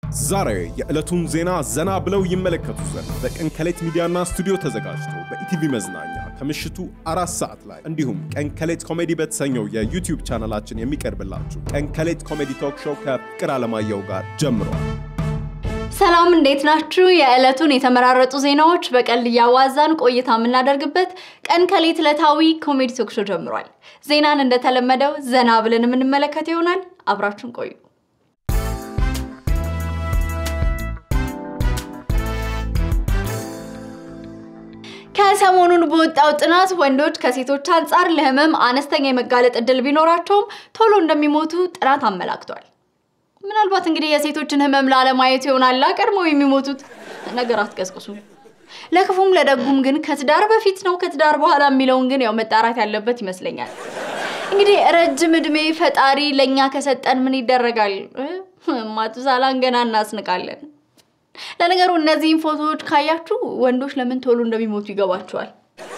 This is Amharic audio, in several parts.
ዛሬ የዕለቱን ዜና ዘና ብለው ይመለከቱ ዘንድ በቀን ከሌት ሚዲያና ስቱዲዮ ተዘጋጅቶ በኢቲቪ መዝናኛ ከምሽቱ አራት ሰዓት ላይ እንዲሁም ቀን ከሌት ኮሜዲ በተሰኘው የዩቲዩብ ቻናላችን የሚቀርብላችሁ ቀን ከሌት ኮሜዲ ቶክ ሾው ከፍቅር አለማየሁ ጋር ጀምሯል። ሰላም እንዴት ናችሁ? የዕለቱን የተመራረጡ ዜናዎች በቀልድ እያዋዛን ቆይታ የምናደርግበት ቀን ከሌት ዕለታዊ ኮሜዲ ቶክ ሾው ጀምሯል። ዜናን እንደተለመደው ዘና ብለን የምንመለከት ይሆናል። አብራችሁን ቆዩ። ከሰሞኑን በወጣው ጥናት ወንዶች ከሴቶች አንጻር ለህመም አነስተኛ የመጋለጥ እድል ቢኖራቸውም ቶሎ እንደሚሞቱ ጥናት አመላክቷል። ምናልባት እንግዲህ የሴቶችን ህመም ላለማየት ይሆናላ ቀድመው የሚሞቱት። ነገር አትቀስቅሱ። ለክፉም ለደጉም ግን ከትዳር በፊት ነው ከትዳር በኋላ የሚለውን ግን ያው መጣራት ያለበት ይመስለኛል። እንግዲህ ረጅም እድሜ ፈጣሪ ለእኛ ከሰጠን ምን ይደረጋል? ማቱሳላን ገና እናስንቃለን። ለነገሩ እነዚህን ፎቶዎች ካያችሁ ወንዶች ለምን ቶሎ እንደሚሞቱ ይገባቸዋል።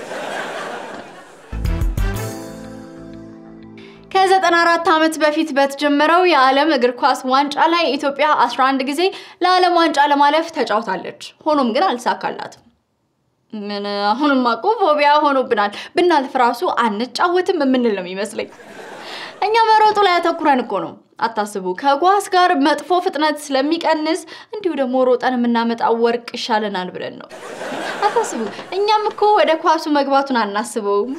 ከ94 ዓመት በፊት በተጀመረው የዓለም እግር ኳስ ዋንጫ ላይ ኢትዮጵያ 11 ጊዜ ለዓለም ዋንጫ ለማለፍ ተጫውታለች። ሆኖም ግን አልሳካላትም። ምን አሁንም እኮ ፎቢያ ሆኖብናል። ብናልፍ ራሱ አንጫወትም የምንል ነው የሚመስለኝ። እኛ መሮጡ ላይ አተኩረን እኮ ነው። አታስቡ፣ ከኳስ ጋር መጥፎ ፍጥነት ስለሚቀንስ እንዲሁ ደግሞ ሮጠን የምናመጣው ወርቅ ይሻለናል ብለን ነው። አታስቡ፣ እኛም እኮ ወደ ኳሱ መግባቱን አናስበውም።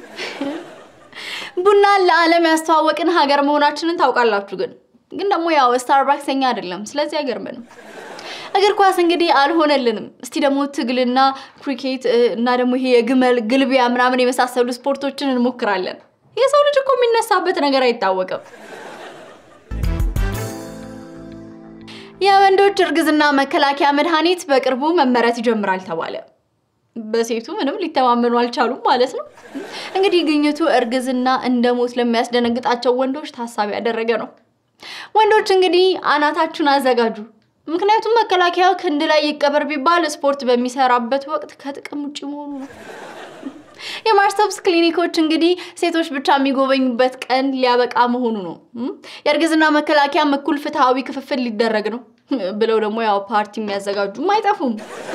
ቡናን ለዓለም ያስተዋወቅን ሀገር መሆናችንን ታውቃላችሁ። ግን ግን ደግሞ ያው ስታርባክስ እኛ አይደለም፣ ስለዚህ አይገርምንም። እግር ኳስ እንግዲህ አልሆነልንም። እስቲ ደግሞ ትግልና ክሪኬት እና ደግሞ ይሄ የግመል ግልቢያ ምናምን የመሳሰሉ ስፖርቶችን እንሞክራለን። የሰው ልጅ እኮ የሚነሳበት ነገር አይታወቅም። የወንዶች እርግዝና መከላከያ መድኃኒት በቅርቡ መመረት ይጀምራል ተባለ። በሴቱ ምንም ሊተማመኑ አልቻሉም ማለት ነው። እንግዲህ ግኝቱ እርግዝና እንደ ሞት ለሚያስደነግጣቸው ወንዶች ታሳቢ ያደረገ ነው። ወንዶች እንግዲህ አናታችሁን አዘጋጁ። ምክንያቱም መከላከያው ክንድ ላይ ይቀበር ቢባል ስፖርት በሚሰራበት ወቅት ከጥቅም ውጭ መሆኑ ነው። የማርሰብስ ክሊኒኮች እንግዲህ ሴቶች ብቻ የሚጎበኙበት ቀን ሊያበቃ መሆኑ ነው። የእርግዝና መከላከያም እኩል ፍትሐዊ ክፍፍል ሊደረግ ነው ብለው ደግሞ ያው ፓርቲ የሚያዘጋጁም አይጠፉም።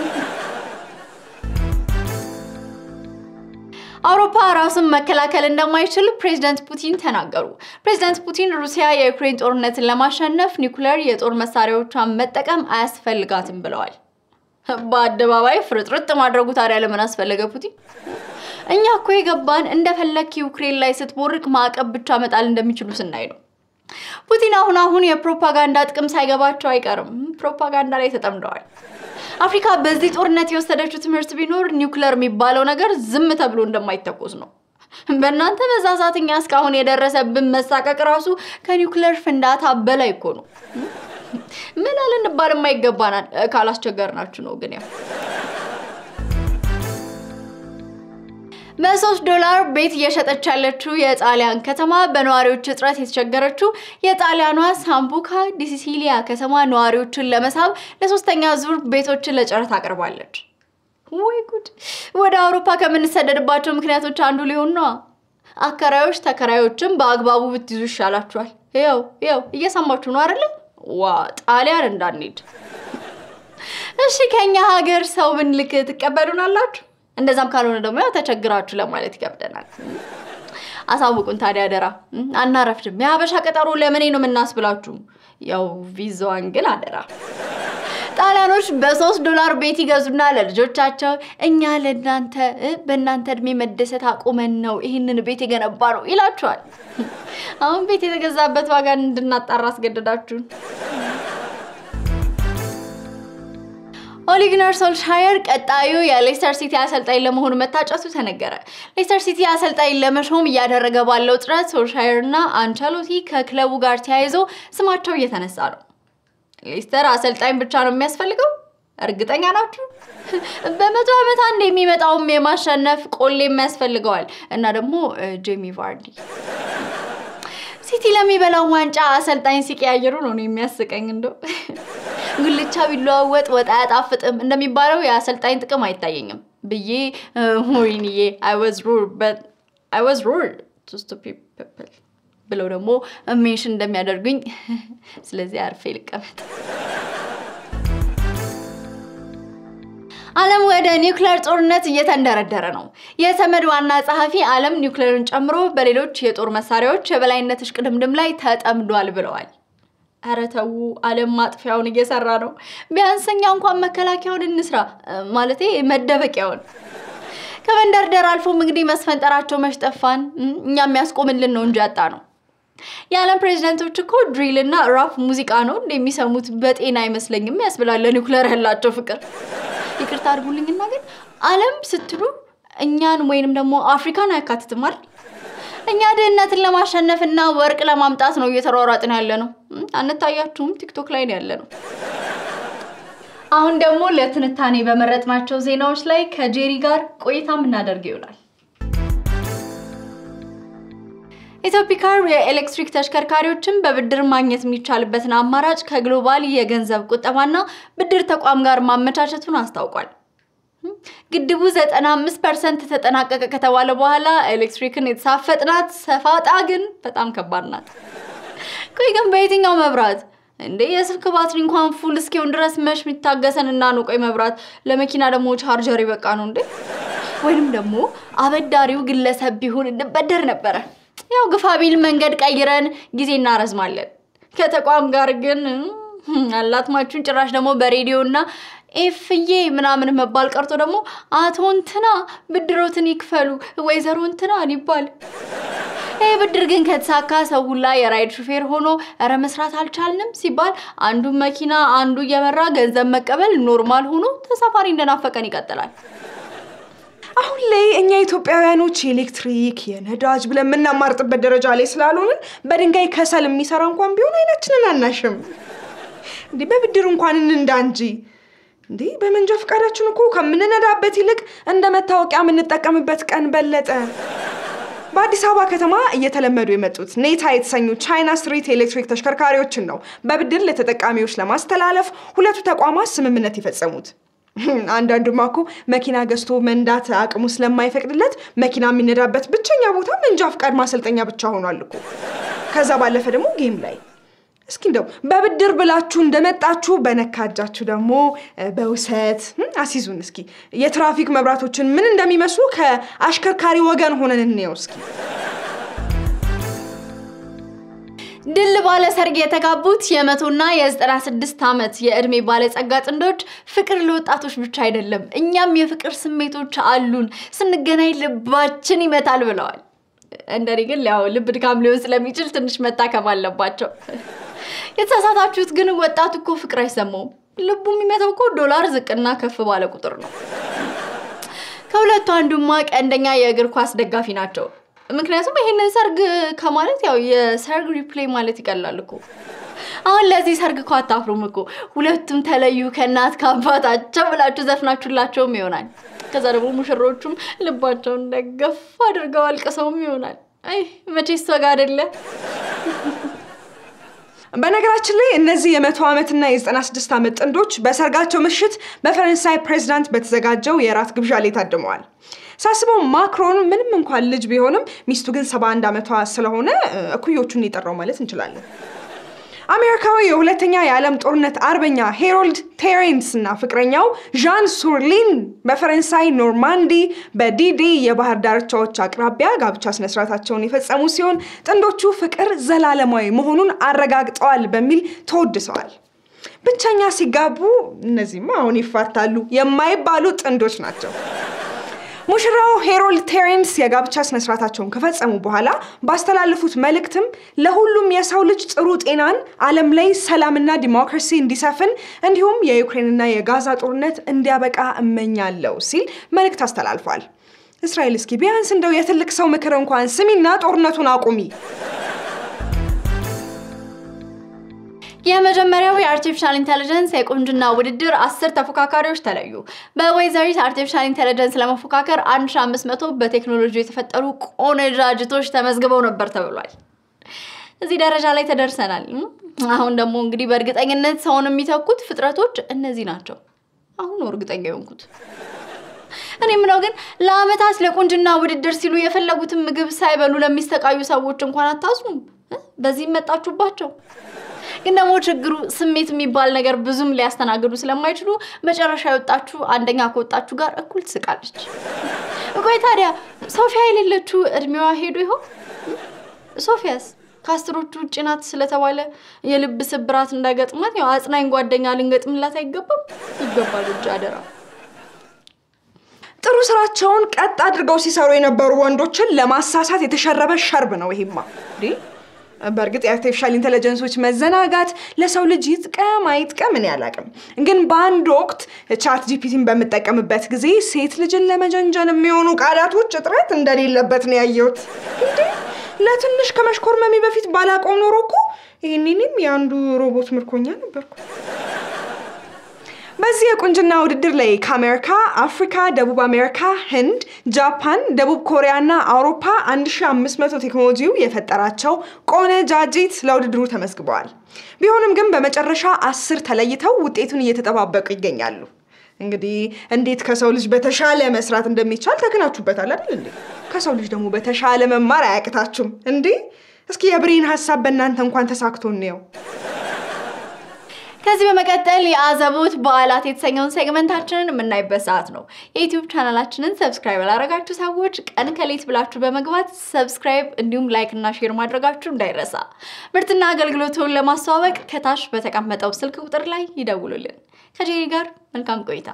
አውሮፓ ራሱን መከላከል እንደማይችል ፕሬዚደንት ፑቲን ተናገሩ። ፕሬዚደንት ፑቲን ሩሲያ የዩክሬን ጦርነትን ለማሸነፍ ኒውክሌር የጦር መሳሪያዎቿን መጠቀም አያስፈልጋትም ብለዋል። በአደባባይ ፍርጥርጥ ማድረጉ ታዲያ ለምን አስፈለገ ፑቲን? እኛ እኮ የገባን እንደፈለክ ዩክሬን ላይ ስትቦርቅ ማዕቀብ ብቻ መጣል እንደሚችሉ ስናይ ነው። ፑቲን አሁን አሁን የፕሮፓጋንዳ ጥቅም ሳይገባቸው አይቀርም። ፕሮፓጋንዳ ላይ ተጠምደዋል። አፍሪካ በዚህ ጦርነት የወሰደችው ትምህርት ቢኖር ኒውክለር የሚባለው ነገር ዝም ተብሎ እንደማይተኮስ ነው። በእናንተ መዛዛት እኛ እስካሁን የደረሰብን መሳቀቅ ራሱ ከኒውክለር ፍንዳታ በላይ እኮ ነው። ምን ልንባል የማይገባናል ካላስቸገርናችሁ ነው። ግን ያው በሶስት ዶላር ቤት እየሸጠች ያለችው የጣሊያን ከተማ በነዋሪዎች እጥረት የተቸገረችው የጣሊያኗ ሳምቡካ ዲሲሲሊያ ከተማ ነዋሪዎችን ለመሳብ ለሶስተኛ ዙር ቤቶችን ለጨረታ አቅርባለች። ወይ ጉድ! ወደ አውሮፓ ከምንሰደድባቸው ምክንያቶች አንዱ ሊሆን ነዋ። አከራዮች ተከራዮችን በአግባቡ ብትይዙ ይሻላችኋል። ይኸው ይኸው እየሰማችሁ ነው አይደለ? ዋ ጣሊያን እንዳንሄድ። እሺ ከኛ ሀገር ሰው ብንልክ ትቀበሉናላችሁ? እንደዛም ካልሆነ ደግሞ ያው ተቸግራችሁ ለማለት ይከብደናል። አሳውቁን ታዲያ አደራ፣ አናረፍድም። የሀበሻ ቀጠሮ ለምኔ ነው የምናስብላችሁ? ያው ቪዛዋን ግን አደራ። ጣሊያኖች በሶስት ዶላር ቤት ይገዙና ለልጆቻቸው እኛ ለእናንተ በእናንተ እድሜ መደሰት አቁመን ነው ይህንን ቤት የገነባ ነው ይላችኋል። አሁን ቤት የተገዛበት ዋጋ እንድናጣራ አስገደዳችሁን። ኦሊግነር ሶልሻየር ቀጣዩ የሌስተር ሲቲ አሰልጣኝ ለመሆኑ መታጨቱ ተነገረ። ሌስተር ሲቲ አሰልጣኝ ለመሾም እያደረገ ባለው ጥረት ሶልሻየር እና አንቸሎቲ ከክለቡ ጋር ተያይዞ ስማቸው እየተነሳ ነው። ሌስተር አሰልጣኝ ብቻ ነው የሚያስፈልገው? እርግጠኛ ናችሁ? በመቶ ዓመት አንድ የሚመጣውም የማሸነፍ ቆሌም ያስፈልገዋል እና ደግሞ ጄሚ ቫርዲ ሲቲ ለሚበላው ዋንጫ አሰልጣኝ ሲቀያየሩ ነው የሚያስቀኝ። እንደው ጉልቻ ቢለዋወጥ ወጥ አያጣፍጥም እንደሚባለው የአሰልጣኝ ጥቅም አይታየኝም ብዬ ወይንዬ አይ ዋዝ ሩል ቱ ስቱፒድ ፒፕል ብለው ደግሞ ሜንሽን እንደሚያደርጉኝ ስለዚህ አርፌ ልቀመጥ። ዓለም ወደ ኒውክሌር ጦርነት እየተንደረደረ ነው። የተመድ ዋና ጸሐፊ ዓለም ኒውክሌርን ጨምሮ በሌሎች የጦር መሳሪያዎች የበላይነት እሽቅድምድም ላይ ተጠምዷል ብለዋል። ኧረ ተው፣ ዓለም ማጥፊያውን እየሰራ ነው። ቢያንስ እኛ እንኳን መከላከያውን እንስራ፣ ማለቴ መደበቂያውን። ከመንደርደር አልፎም እንግዲህ መስፈንጠራቸው መሽጠፋን እኛ የሚያስቆምልን ነው እንጂ ያጣ ነው። የዓለም ፕሬዚደንቶች እኮ ድሪል እና ራፕ ሙዚቃ ነው እንደሚሰሙት በጤና አይመስለኝም ያስብላል። ለኒውክሌር ያላቸው ፍቅር ይቅርታ አድርጉልኝና ግን ዓለም ስትሉ እኛን ወይንም ደግሞ አፍሪካን አያካትትም አይደል? እኛ ድህነትን ለማሸነፍ እና ወርቅ ለማምጣት ነው እየተሯሯጥን ያለ ነው። አንታያችሁም? ቲክቶክ ላይ ነው ያለ ነው። አሁን ደግሞ ለትንታኔ በመረጥናቸው ዜናዎች ላይ ከጄሪ ጋር ቆይታ የምናደርግ ይሆናል። ኢትዮፒካር የኤሌክትሪክ ተሽከርካሪዎችን በብድር ማግኘት የሚቻልበትን አማራጭ ከግሎባል የገንዘብ ቁጠባና ብድር ተቋም ጋር ማመቻቸቱን አስታውቋል። ግድቡ 95 ፐርሰንት ተጠናቀቀ ከተባለ በኋላ ኤሌክትሪክን የተሳፈጥናት ሰፋጣ ግን በጣም ከባድ ናት። ቆይ ግን በየትኛው መብራት እንዴ? የስልክ ባትሪ እንኳን ፉል እስኪሆን ድረስ መሽ የሚታገሰን እና ነው። ቆይ መብራት ለመኪና ደግሞ ቻርጀር ይበቃ ነው እንዴ? ወይንም ደግሞ አበዳሪው ግለሰብ ቢሆን እንበደር ነበረ። ያው ግፋ ቢል መንገድ ቀይረን ጊዜ እናረዝማለን። ከተቋም ጋር ግን አላትማችሁን ጭራሽ ደግሞ በሬዲዮ እና ኤፍዬ ምናምን መባል ቀርቶ ደግሞ አቶ እንትና ብድሮትን ይክፈሉ ወይዘሮ እንትና ይባል። ይህ ብድር ግን ከተሳካ ሰው ሁላ የራይድ ሹፌር ሆኖ እረ መስራት አልቻልንም ሲባል አንዱ መኪና አንዱ እየመራ ገንዘብ መቀበል ኖርማል ሆኖ ተሳፋሪ እንደናፈቀን ይቀጥላል። አሁን ላይ እኛ ኢትዮጵያውያኖች የኤሌክትሪክ የነዳጅ ብለን የምናማርጥበት ደረጃ ላይ ስላልሆንን በድንጋይ ከሰል የሚሰራ እንኳን ቢሆን አይናችንን አናሽም። እንዲህ በብድር እንኳን እንንዳ እንጂ እንዴ በመንጃ ፈቃዳችን እኮ ከምንነዳበት ይልቅ እንደ መታወቂያ የምንጠቀምበት ቀን በለጠ። በአዲስ አበባ ከተማ እየተለመዱ የመጡት ኔታ የተሰኙ ቻይና ስትሪት የኤሌክትሪክ ተሽከርካሪዎችን ነው በብድር ለተጠቃሚዎች ለማስተላለፍ ሁለቱ ተቋማት ስምምነት የፈጸሙት። አንዳንዱማ እኮ መኪና ገዝቶ መንዳት አቅሙ ስለማይፈቅድለት መኪና የሚነዳበት ብቸኛ ቦታ መንጃ ፈቃድ ማሰልጠኛ ብቻ ሆኗል እኮ። ከዛ ባለፈ ደግሞ ጌም ላይ እስኪ እንደው በብድር ብላችሁ እንደመጣችሁ በነካ እጃችሁ ደግሞ በውሰት አሲዙን። እስኪ የትራፊክ መብራቶችን ምን እንደሚመስሉ ከአሽከርካሪ ወገን ሆነን እንየው እስኪ። ድል ባለ ሰርግ የተጋቡት የመቶና የዘጠና ስድስት ዓመት የዕድሜ ባለጸጋ ጥንዶች ፍቅር ለወጣቶች ብቻ አይደለም፣ እኛም የፍቅር ስሜቶች አሉን፣ ስንገናኝ ልባችን ይመታል ብለዋል። እንደኔ ግን ያው ልብ ድካም ሊሆን ስለሚችል ትንሽ መታከም አለባቸው። የተሳሳታችሁት ግን ወጣቱ እኮ ፍቅር አይሰማውም። ልቡ የሚመታው እኮ ዶላር ዝቅና ከፍ ባለ ቁጥር ነው። ከሁለቱ አንዱማ ቀንደኛ የእግር ኳስ ደጋፊ ናቸው። ምክንያቱም ይሄንን ሰርግ ከማለት ያው የሰርግ ሪፕሌይ ማለት ይቀላል እኮ። አሁን ለዚህ ሰርግ እኮ አታፍሩም እኮ። ሁለቱም ተለዩ ከእናት ከአባታቸው ብላችሁ ዘፍናችሁላቸውም ይሆናል። ከዛ ደግሞ ሙሽሮቹም ልባቸውን ደገፍ አድርገው አልቅሰውም ይሆናል። አይ መቼስ ወግ አይደለ? በነገራችን ላይ እነዚህ የመቶ ዓመትና የዘጠና ስድስት ዓመት ጥንዶች በሰርጋቸው ምሽት በፈረንሳይ ፕሬዚዳንት በተዘጋጀው የራት ግብዣ ላይ ታድመዋል። ሳስበው ማክሮን ምንም እንኳን ልጅ ቢሆንም ሚስቱ ግን ሰባ አንድ ዓመቷ ስለሆነ እኩዮቹን የጠራው ማለት እንችላለን። አሜሪካዊ የሁለተኛ የዓለም ጦርነት አርበኛ ሄሮልድ ቴሬንስ እና ፍቅረኛው ዣን ሱርሊን በፈረንሳይ ኖርማንዲ በዲዲ የባህር ዳርቻዎች አቅራቢያ ጋብቻ ስነስርዓታቸውን የፈጸሙ ሲሆን ጥንዶቹ ፍቅር ዘላለማዊ መሆኑን አረጋግጠዋል በሚል ተወድሰዋል። ብቸኛ ሲጋቡ እነዚህማ አሁን ይፋታሉ የማይባሉ ጥንዶች ናቸው። ሙሽራው ሄሮልድ ቴሬንስ የጋብቻ ስነስርዓታቸውን ከፈጸሙ በኋላ ባስተላለፉት መልእክትም ለሁሉም የሰው ልጅ ጥሩ ጤናን፣ ዓለም ላይ ሰላምና ዲሞክራሲ እንዲሰፍን እንዲሁም የዩክሬንና የጋዛ ጦርነት እንዲያበቃ እመኛለሁ ሲል መልእክት አስተላልፏል። እስራኤል እስኪ ቢያንስ እንደው የትልቅ ሰው ምክር እንኳን ስሚና ጦርነቱን አቁሚ። የመጀመሪያው የአርቲፊሻል ኢንቴሊጀንስ የቁንጅና ውድድር አስር ተፎካካሪዎች ተለዩ። በወይዘሪት አርቲፊሻል ኢንቴሊጀንስ ለመፎካከር 1500 በቴክኖሎጂ የተፈጠሩ ቆነጃጅቶች ተመዝግበው ነበር ተብሏል። እዚህ ደረጃ ላይ ተደርሰናል። አሁን ደግሞ እንግዲህ በእርግጠኝነት ሰውን የሚተኩት ፍጥረቶች እነዚህ ናቸው። አሁን ነው እርግጠኛ የሆንኩት። እኔ ምነው ግን ለአመታት ለቁንጅና ውድድር ሲሉ የፈለጉትን ምግብ ሳይበሉ ለሚሰቃዩ ሰዎች እንኳን አታዝኑም? በዚህም መጣችሁባቸው። ግን ደግሞ ችግሩ ስሜት የሚባል ነገር ብዙም ሊያስተናግዱ ስለማይችሉ መጨረሻ የወጣችሁ አንደኛ ከወጣችሁ ጋር እኩል ትስቃለች። ቆይ ታዲያ ሶፊያ የሌለችው እድሜዋ ሄዶ ይሆን? ሶፊያስ ከአስሮቹ ውጭ ናት ስለተባለ የልብ ስብራት እንዳይገጥማት ያው አጽናኝ ጓደኛ ልንገጥምላት አይገባም? ይገባል እንጂ አደራ። ጥሩ ስራቸውን ቀጥ አድርገው ሲሰሩ የነበሩ ወንዶችን ለማሳሳት የተሸረበ ሸርብ ነው ይሄማ። እንዴ በእርግጥ የአርቲፊሻል ኢንቴሊጀንሶች መዘናጋት ለሰው ልጅ ይጥቀም አይጥቀም እኔ አላውቅም። ግን በአንድ ወቅት ቻት ጂፒቲን በምጠቀምበት ጊዜ ሴት ልጅን ለመጀንጀን የሚሆኑ ቃላቶች እጥረት እንደሌለበት ነው ያየሁት። እንዴ ለትንሽ ከመሽኮርመሜ በፊት ባላቆም ኖሮ እኮ ይህንንም የአንዱ ሮቦት ምርኮኛ ነበርኩ። በዚህ የቁንጅና ውድድር ላይ ከአሜሪካ፣ አፍሪካ፣ ደቡብ አሜሪካ፣ ህንድ፣ ጃፓን፣ ደቡብ ኮሪያ እና አውሮፓ 1500 ቴክኖሎጂው የፈጠራቸው ቆነጃጅት ለውድድሩ ተመዝግበዋል። ቢሆንም ግን በመጨረሻ አስር ተለይተው ውጤቱን እየተጠባበቁ ይገኛሉ። እንግዲህ እንዴት ከሰው ልጅ በተሻለ መስራት እንደሚቻል ተክናችሁበታል አይደል እንዴ? ከሰው ልጅ ደግሞ በተሻለ መማር አያቅታችሁም እንዴ? እስኪ የብሬን ሀሳብ በእናንተ እንኳን ተሳክቶ እንየው። ከዚህ በመቀጠል የአዘቦት በዓላት የተሰኘውን ሴግመንታችንን የምናይበት ሰዓት ነው። የዩቲዩብ ቻናላችንን ሰብስክራይብ ያላረጋችሁ ሰዎች ቀን ከሌት ብላችሁ በመግባት ሰብስክራይብ እንዲሁም ላይክ እና ሼር ማድረጋችሁ እንዳይረሳ። ምርትና አገልግሎቱን ለማስተዋወቅ ከታች በተቀመጠው ስልክ ቁጥር ላይ ይደውሉልን። ከጄሪ ጋር መልካም ቆይታ።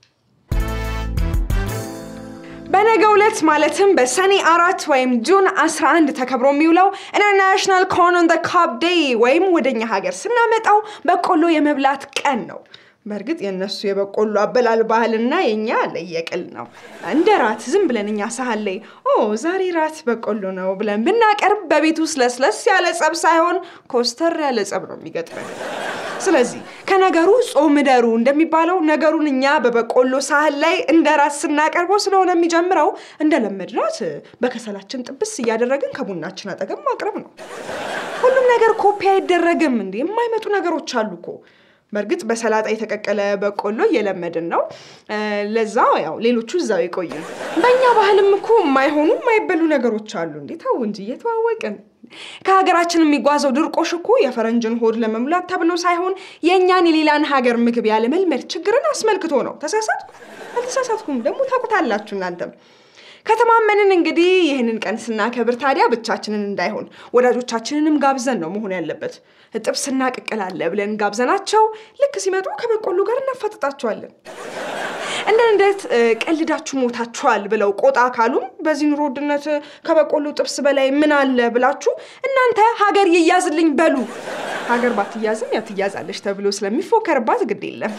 በነገ ዕለት ማለትም በሰኔ አራት ወይም ጁን 11 ተከብሮ የሚውለው ኢንተርናሽናል ኮርን ኦን ዘ ካብ ዴይ ወይም ወደኛ ሀገር ስናመጣው በቆሎ የመብላት ቀን ነው። በእርግጥ የእነሱ የበቆሎ አበላል ባህልና የኛ ለየቅል ነው። እንደ ራት ዝም ብለን እኛ ሳህን ላይ ኦ ዛሬ ራት በቆሎ ነው ብለን ብናቀርብ በቤት ውስጥ ለስለስ ያለ ጸብ ሳይሆን ኮስተር ያለ ጸብ ነው የሚገጥመን። ስለዚህ ከነገሩ ጾም እደሩ እንደሚባለው ነገሩን እኛ በበቆሎ ሳህን ላይ እንደ ራት ስናቀርበው ስለሆነ የሚጀምረው እንደለመድናት በከሰላችን ጥብስ እያደረግን ከቡናችን አጠገብ ማቅረብ ነው። ሁሉም ነገር ኮፒ አይደረግም እንዴ! የማይመጡ ነገሮች አሉ እኮ። በእርግጥ በሰላጣ የተቀቀለ በቆሎ እየለመድን ነው። ለዛ ያው ሌሎቹ እዛው ይቆዩ። በእኛ ባህልም እኮ የማይሆኑ የማይበሉ ነገሮች አሉ እንዴ! ተው እንጂ እየተዋወቅን ከሀገራችን የሚጓዘው ድርቆሽ እኮ የፈረንጅን ሆድ ለመሙላት ተብሎ ሳይሆን የእኛን የሌላን ሀገር ምግብ ያለመልመድ ችግርን አስመልክቶ ነው። ተሳሳትኩ? አልተሳሳትኩም። ደግሞ ታውቁታላችሁ እናንተም። ከተማመንን እንግዲህ ይህንን ቀን ስናከብር ታዲያ ብቻችንን እንዳይሆን ወዳጆቻችንንም ጋብዘን ነው መሆን ያለበት። ጥብስና ቅቅል አለ ብለን ጋብዘናቸው ልክ ሲመጡ ከበቆሎ ጋር እናፋጥጣቸዋለን። እንደ እንዴት ቀልዳችሁ ሞታችኋል ብለው ቆጣ ካሉም በዚህ ኑሮ ውድነት ከበቆሎ ጥብስ በላይ ምን አለ ብላችሁ እናንተ ሀገር ይያዝልኝ በሉ። ሀገር ባትያዝም ያው ትያዛለች ተብሎ ስለሚፎከርባት ግድ የለም።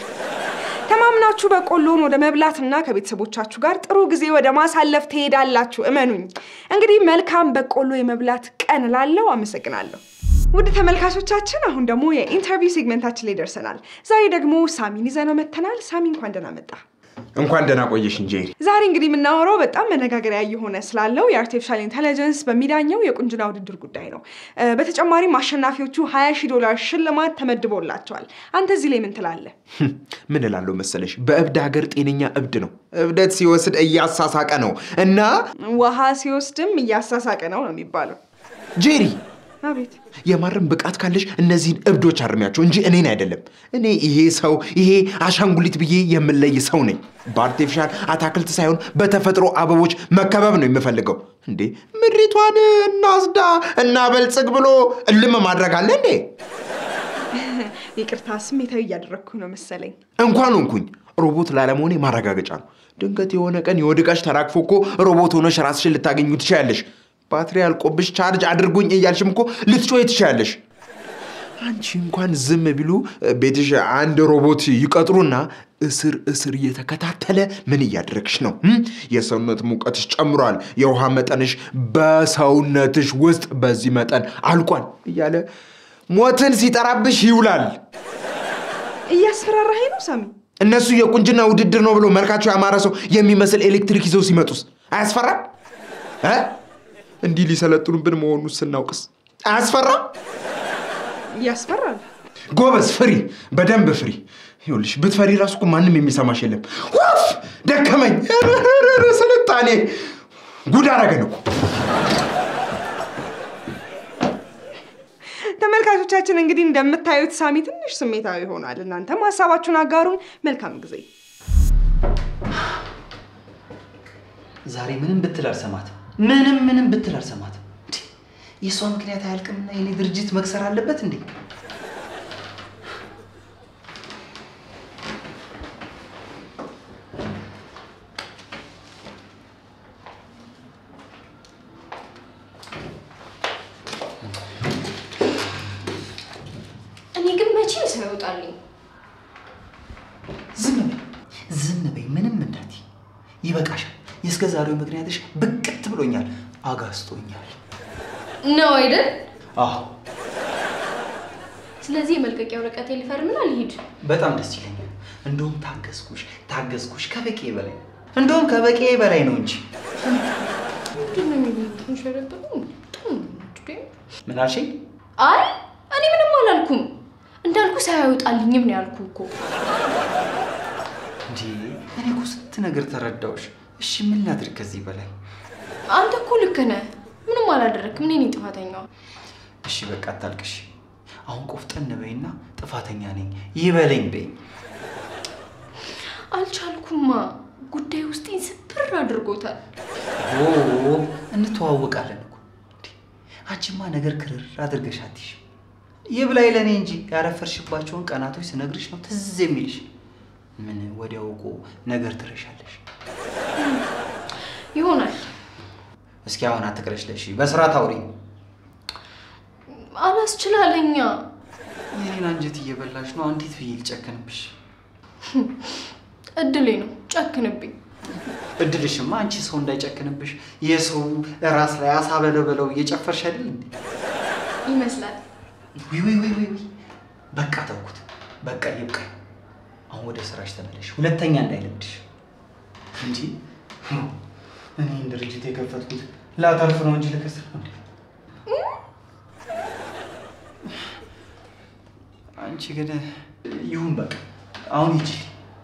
ተማምናችሁ በቆሎን ወደ መብላትና ከቤተሰቦቻችሁ ጋር ጥሩ ጊዜ ወደ ማሳለፍ ትሄዳላችሁ። እመኑኝ። እንግዲህ መልካም በቆሎ የመብላት ቀን ላለው አመሰግናለሁ። ውድ ተመልካቾቻችን አሁን ደግሞ የኢንተርቪው ሴግመንታችን ላይ ደርሰናል። ዛሬ ደግሞ ሳሚን ይዘነው መጥተናል። ሳሚ እንኳን ደህና መጣ። እንኳን ደህና ቆየሽ ጄሪ። ዛሬ እንግዲህ የምናወራው በጣም መነጋገሪያ እየሆነ ስላለው የአርቲፊሻል ኢንቴሊጀንስ በሚዳኘው የቁንጅና ውድድር ጉዳይ ነው። በተጨማሪም አሸናፊዎቹ 20 ሺህ ዶላር ሽልማት ተመድቦላቸዋል። አንተ እዚህ ላይ ምን ትላለህ? ምን እላለሁ መሰለሽ፣ በእብድ ሀገር ጤነኛ እብድ ነው። እብደት ሲወስድ እያሳሳቀ ነው እና ውሃ ሲወስድም እያሳሳቀ ነው ነው የሚባለው። ጄሪ አቤት የማረም ብቃት ካለሽ እነዚህን እብዶች አርሚያቸው እንጂ እኔን አይደለም። እኔ ይሄ ሰው ይሄ አሻንጉሊት ብዬ የምለይ ሰው ነኝ። በአርቲፊሻል አታክልት ሳይሆን በተፈጥሮ አበቦች መከበብ ነው የምፈልገው። እንዴ ምድሪቷን እናስዳ እናበልጽግ ብሎ እልም ማድረግ አለ እንዴ? ይቅርታ ስሜታዊ እያደረግኩ ነው መሰለኝ። እንኳን ሆንኩኝ ሮቦት ላለመሆኔ ማረጋገጫ ነው። ድንገት የሆነ ቀን የወድቃሽ ተራግፎ እኮ ሮቦት ሆነሽ ራስሽን ልታገኙ ትችያለሽ። ባትሪ አልቆብሽ ቻርጅ አድርጉኝ እያልሽም እኮ ልትጮይ ትችያለሽ። አንቺ እንኳን ዝም ቢሉ ቤትሽ አንድ ሮቦት ይቀጥሩና እስር እስር እየተከታተለ ምን እያደረግሽ ነው? የሰውነት ሙቀትሽ ጨምሯል፣ የውሃ መጠንሽ በሰውነትሽ ውስጥ በዚህ መጠን አልቋል እያለ ሞትን ሲጠራብሽ ይውላል። እያስፈራራኸኝ ነው ሳሚ። እነሱ የቁንጅና ውድድር ነው ብሎ መልካቸው ያማረ ሰው የሚመስል ኤሌክትሪክ ይዘው ሲመጡስ አያስፈራም? እ? እንዲህ ሊሰለጥኑብን መሆኑ ስናውቅስ አያስፈራም? ያስፈራል። ጎበዝ ፍሪ፣ በደንብ ፍሪ። ይኸውልሽ ብትፈሪ ራሱ እኮ ማንም የሚሰማሽ የለም። ውፍ ደከመኝ። ኧረ ስልጣኔ ጉድ አረገን እኮ። ተመልካቾቻችን እንግዲህ እንደምታዩት ሳሚ ትንሽ ስሜታዊ ሆኗል። እናንተም ሀሳባችሁን አጋሩን። መልካም ጊዜ። ዛሬ ምንም ብትል አልሰማትም። ምንም ምንም ብትል አልሰማትም። እንዴ የእሷ ምክንያት አያልቅምና የኔ ድርጅት መክሰር አለበት እንዴ? እኔ ግን መቼ ሰው ይወጣልኝ? ዝም በይ ዝም በይ፣ ምንም እንዳትይ። ይበቃሻል። የእስከ ዛሬው ምክንያትሽ ብቅት ብሎኛል፣ አጋስጦኛል። ነው አይደል? አዎ ስለዚህ የመልቀቂያ ወረቀቴ ሊፈርምና ልሂድ። በጣም ደስ ይለኛል። እንደውም ታገዝኩሽ ታገዝኩሽ ከበቂ በላይ እንደውም ከበቂ በላይ ነው እንጂ ምንድን ነው የሚሸረብኝ? ምን አልሽኝ? አይ እኔ ምንም አላልኩም። እንዳልኩ ሳያወጣልኝም ነው ያልኩ እኮ። እንዴ እኔ እኮ ስንት ነገር ተረዳሁሽ። እሺ ምን ላድርግ ከዚህ በላይ? አንተ እኮ ልክ ነህ። ምንም አላደረግክም። እኔ ነኝ ጥፋተኛዋ። እሺ በቃ አታልቅሽ። አሁን ቆፍጠን በይና ጥፋተኛ ነኝ ይበለኝ በይኝ። አልቻልኩማ። ጉዳይ ውስጤን ስብር አድርጎታል። ኦ እንተዋወቃለን እኮ እንዴ! አንቺማ ነገር ክርር አድርገሽ አትይሽም። ይብላኝ ለእኔ እንጂ ያረፈርሽባቸውን ቀናቶች ስነግርሽ ነው ትዝ የሚልሽ። ምን ወዲያው እኮ ነገር ትረሻለሽ። ይሆናል። እስኪ አሁን አትቅረሽለሽ፣ በስርዓት አውሪ። አላስችላለኛ። የኔን አንጀት እየበላሽ ነው። እንዴት ብዬ ልጨክንብሽ? እድሌ ነው። ጨክንብኝ። እድልሽማ አንቺ ሰው እንዳይጨክንብሽ የሰው ራስ ላይ አሳ በለው በለው እየጨፈርሽ አይደል እንዴ? ይመስላል። ውይ ውይ ውይ ውይ ውይ! በቃ ተውኩት። በቃ ይብቃ። አሁን ወደ ስራሽ ተመለሽ። ሁለተኛ እንዳይለምድሽ እንጂ እኔ ድርጅት የከፈትኩት ላተርፍ ነው እንጂ ልከስር ነው እንዴ? አንቺ ግን ይሁን በቃ አሁን ሂጂ።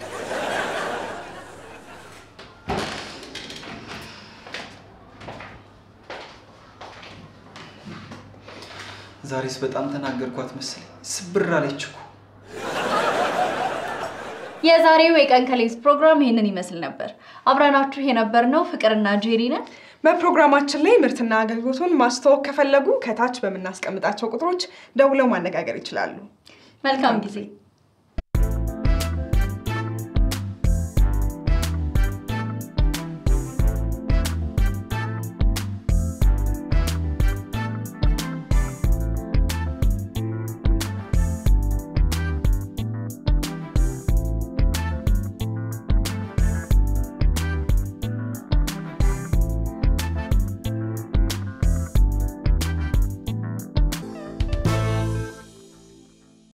ዛሬስ በጣም ተናገርኳት መሰለኝ። ስብር አለች እኮ። የዛሬው የቀን ከሌት ፕሮግራም ይህንን ይመስል ነበር። አብረናችሁ የነበርነው ፍቅርና ጄሪ ነን። በፕሮግራማችን ላይ ምርትና አገልግሎቱን ማስተዋወቅ ከፈለጉ ከታች በምናስቀምጣቸው ቁጥሮች ደውለው ማነጋገር ይችላሉ። መልካም ጊዜ